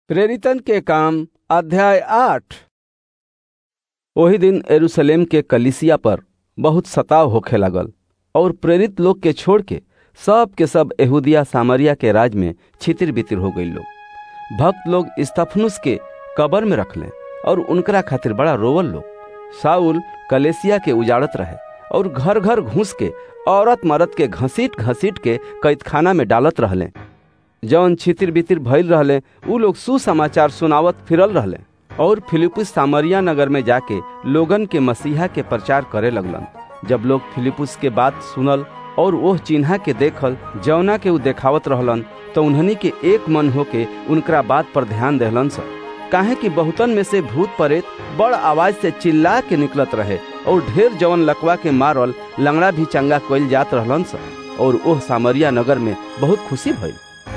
प्रेरितन के काम अध्याय आठ ओही दिन यरूशलेम के कलिसिया पर बहुत सताव होखे लागल और प्रेरित लोग के छोड़ के सब के सब यहूदिया सामरिया के राज में छितिर बितिर हो गई लोग भक्त लोग स्तफनुस के कबर में रखले और उनकरा खातिर बड़ा रोवल लोग साउल कलेसिया के उजाड़त रहे और घर घर घुस के औरत मर्द के घसीट घसीट के कैदखाना में डालत रहले जौन छितिर बितिर भइल रहले उ लोग सुसमाचार सुनावत फिरल रहले और फिलिपुस सामरिया नगर में जाके लोगन के मसीहा के प्रचार करे लगलन जब लोग फिलिपुस के बात सुनल और ओह चिन्हा के देखल जौना के उ देखावत रहलन तो उन्हनी के एक मन होके उनकरा बात पर ध्यान देहलन स काहे कि बहुतन में से भूत प्रेत बड़ आवाज से चिल्ला के निकलत रहे और ढेर जवन लकवा के मारल लंगड़ा भी चंगा कइल जात रहलन स और ओह सामरिया नगर में बहुत खुशी भइल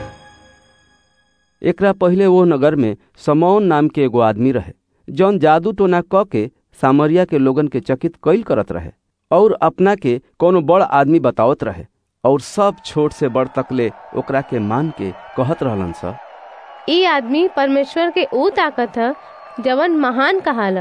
एकरा पहिले वो नगर में समौन नाम के एगो आदमी रहे जौन जादू टोना क के सामरिया के लोगन के चकित कइल करत रहे और अपना के कोनो बड़ आदमी बतावत रहे और सब छोट से बड़ तकले ओकरा के मान के कहत रहलन स ई आदमी परमेश्वर के ऊ ताकत ह जवन महान कहाला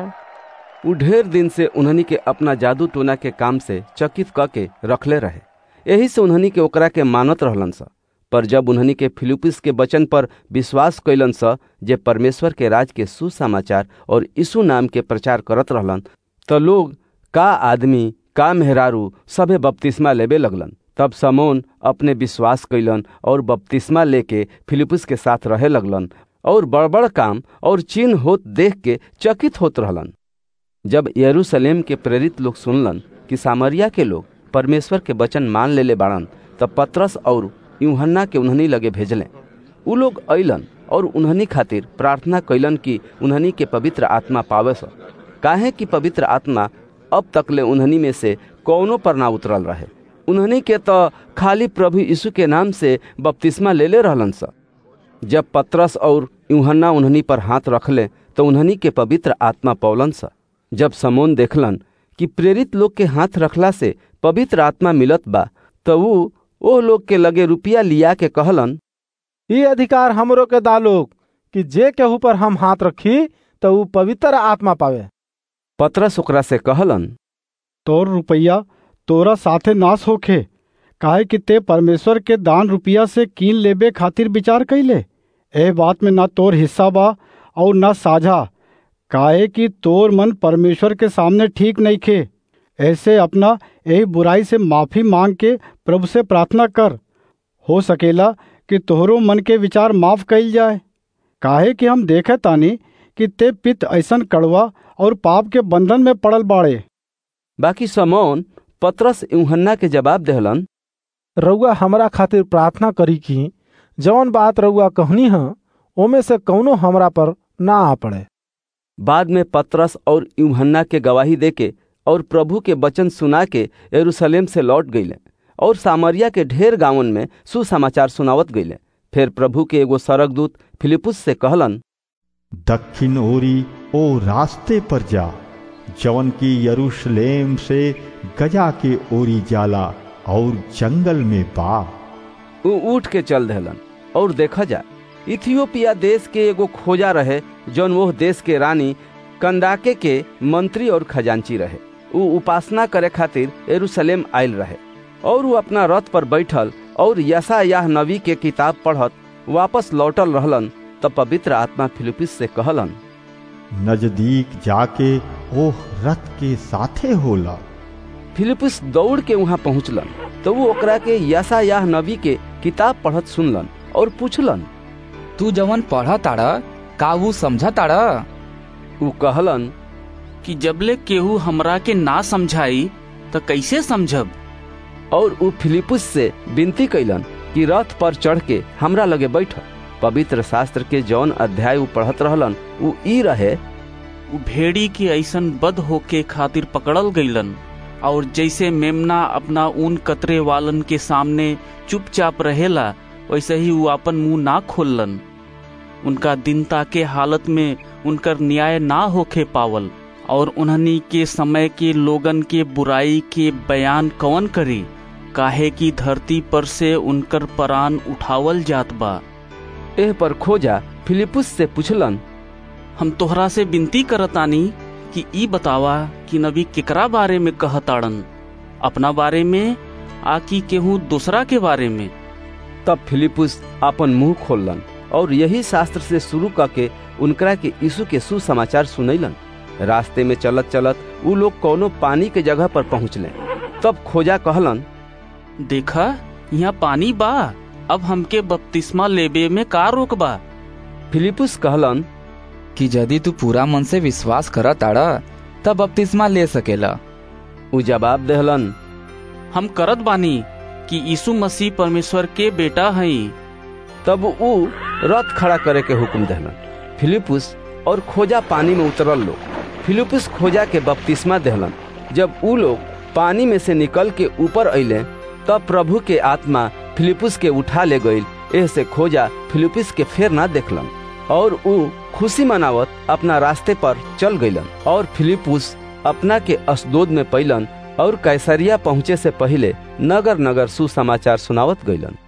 उ ढेर दिन से उन्हनी के अपना जादू टोना के काम से चकित क के रखले रहे यही से उन्हनी के ओकरा के मानत रहलन स पर जब उन्हनी के फिलिपिस के वचन पर विश्वास कैलन स जे परमेश्वर के राज के सुसमाचार और यीशु नाम के प्रचार करत रहलन त लोग का आदमी का मेहरारू सभे बपतिस्मा लेबे लगलन तब समोन अपने विश्वास कैलन और बपतिस्मा लेके फिलिपुस के साथ रहे लगलन और बड़बड़ काम और चिन्ह होत देख के चकित होत रहलन जब यरूशलेम के प्रेरित लोग सुनलन कि सामरिया के लोग परमेश्वर के वचन मान लेले बाड़न तब पत्रस और यूहन्ना के उन्हनी लगे भेजले उ लोग अइलन और उन्हनी खातिर प्रार्थना कैलन कि उन्हनी के पवित्र आत्मा पावे स काहे कि पवित्र आत्मा अब तकले उन्हनी में से कौनो पर ना उतरल रहे उन्हनी के तो खाली प्रभु यीशु के नाम से बपतिस्मा ले ले रहलन स जब पत्रस और यूहन्ना उन्हनी पर हाथ रखले तो उन्हनी के पवित्र आत्मा पौलन स जब समोन देखलन कि प्रेरित लोग के हाथ रखला से पवित्र आत्मा मिलत बा तो ऊ ओ लोग के लगे रुपया लिया के कहलन ई अधिकार हमरो के दालोग कि जे केहू पर हम हाथ रखी तो ऊ पवित्र आत्मा पावे पत्रस ओकरा से कहलन तोर रुपया तोरा साथे नाश होखे काहे कि ते परमेश्वर के दान रुपया से कीन लेबे खातिर विचार कैले ए बात में ना तोर हिस्सा बा और ना साझा काहे कि तोर मन परमेश्वर के सामने ठीक नहीं खे ऐसे अपना यही बुराई से माफी मांग के प्रभु से प्रार्थना कर हो सकेला कि तोहरो मन के विचार माफ कइल जाए काहे कि हम देखे तानी कि ते पित ऐसन कड़वा और पाप के बंधन में पड़ल बाड़े बाकी समौन पत्रस यूहन्ना के जवाब देहलन रउआ हमरा खातिर प्रार्थना करी कि जवन बात रउआ कहनी ह ओमे से कौनो हमरा पर ना आ पड़े बाद में पत्रस और यूहन्ना के गवाही देके और प्रभु के वचन सुना के यरूशलेम से लौट गईले और सामरिया के ढेर गांवन में सुसमाचार सुनावत गईले फिर प्रभु के एगो सरकदूत फिलिपुस से कहलन दक्षिण ओरी ओ रास्ते पर जा जवन की यरूशलेम से गजा के ओरी जाला और जंगल में बा उ उठ के चल देहलन और देखा जा इथियोपिया देश के एगो खोजा रहे जौन वो देश के रानी कंदाके के मंत्री और खजांची रहे उ उपासना करे खातिर यरूशलेम आयल रहे और वो अपना रथ पर बैठल और यसा याह नबी के किताब पढ़त वापस लौटल रहलन तब पवित्र आत्मा फिलिपिस से कहलन नजदीक जाके ओह रथ के साथे होला फिलिपिस दौड़ के वहां पहुंचलन तो वो ओकरा के यसा याह नबी के किताब पढ़त सुनलन और पूछलन तू जवन पढ़ा ताड़ा का वो समझा ताड़ा उ कहलन कि जबले केहू हमरा के ना समझाई तो कैसे समझब और उ फिलिपुस से विनती कैलन कि रथ पर चढ़ के हमरा लगे बैठ पवित्र शास्त्र के जौन अध्याय उ पढ़त रहलन उ ई रहे उ भेड़ी के ऐसन बद होके खातिर पकड़ल गईलन और जैसे मेमना अपना ऊन कतरे वालन के सामने चुपचाप रहेला वैसे ही वो अपन मुंह ना खोलन उनका दिनता के हालत में उनकर न्याय ना होखे पावल और उन्हनी के समय के लोगन के बुराई के बयान कवन करी काहे की धरती पर से उनकर परान उठावल जात बा एह पर खोजा फिलिपुस से पूछलन हम तोहरा से विनती करतानी कि ई बतावा कि नबी केकरा बारे में कहताड़न अपना बारे में आ कि केहू दूसरा के बारे में तब फिलिपुस अपन मुंह खोलन और यही शास्त्र से शुरू करके उनकरा के यीशु के सुसमाचार सुनैलन रास्ते में चलत चलत उ लोग कोनो पानी के जगह पर पहुँचले तब खोजा कहलन देखा यहाँ पानी बा अब हमके बपतिस्मा लेबे में का रोक बा फिलिपुस कहलन कि यदि तू पूरा मन से विश्वास कर ताड़ा तब बपतिस्मा ले सकेला उ जवाब देहलन हम करत बानी कि यीशु मसीह परमेश्वर के बेटा हई तब उ रथ खड़ा करे के हुक्म देहलन फिलिपुस और खोजा पानी में उतरल लोग फिलिपुस खोजा के बपतिस्मा देहलन जब उ लोग पानी में से निकल के ऊपर अइले तब प्रभु के आत्मा फिलिपुस के उठा ले गईल एह से खोजा फिलिपुस के फेर ना देखलन और उ खुशी मनावत अपना रास्ते पर चल गईलन और फिलिपुस अपना के असदोद में पैलन और कैसरिया पहुँचे से पहले नगर नगर सुसमाचार सुनावत गईलन